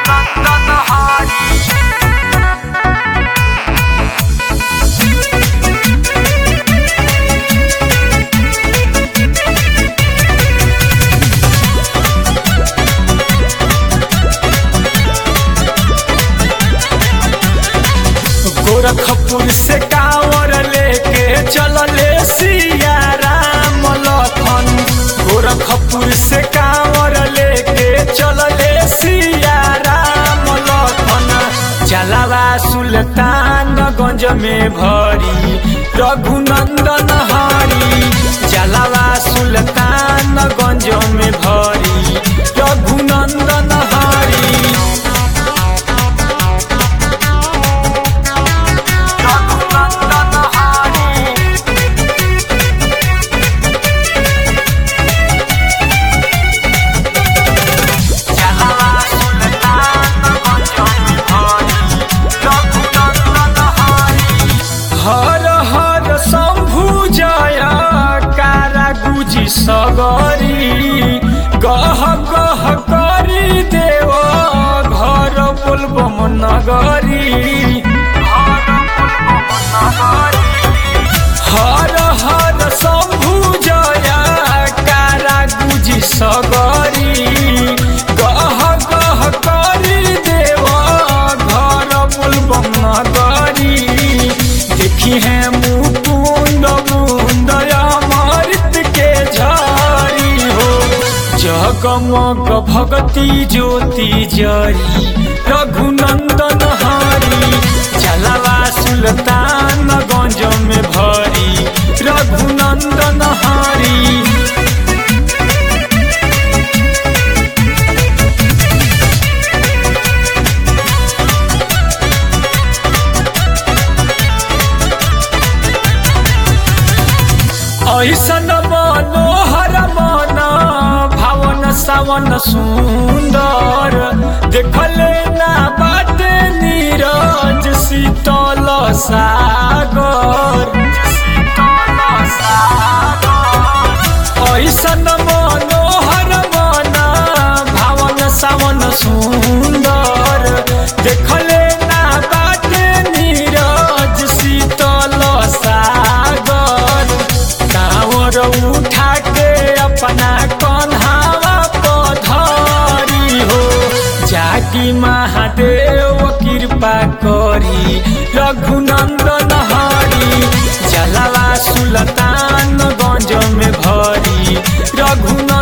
रघुनंदन हरी गोरखपुर से कांवर लेके चलले सिया राम लखन गोरखपुर से कांवर लेके चलले सिया राम लखन जलावा सुल्तानगंज में भरी रघुनंदन हरी जलावा सुल्तानगंज में भरी रघुनंदन हरी रघुनंदन हरी जलावा सुल्तानगंज में भरी रघुनंदन हरी हर हर शंभु जय कारा गुजी सगरी गह गह करी देव घर बोलबम नगरी हर हर शंभु जय कारा गुजी सगरी गह गह करी देव घर बोलबम नगरी देखी है मुकुंद मुंद अमृत के झारी हो जगमग भगती ज्योति जरी रघुनंदन हरी जलवा सुल्तान गंज में भरी रघुनंदन हरी ऐसन मनोहर मन भावन सावन सुंदर देखले ना बाटे नीरज शीतल सागर ऐसन मनोहर मन भावन सावन सुंदर देखले ना बाटे नीरज शीतल सागर कांवर उठा के अपना कन्हावा पधरी हो जाकी महादेव कृपा करी रघुनंदन हरी जलावा सुल्तान गंज में भरी रघुनंदन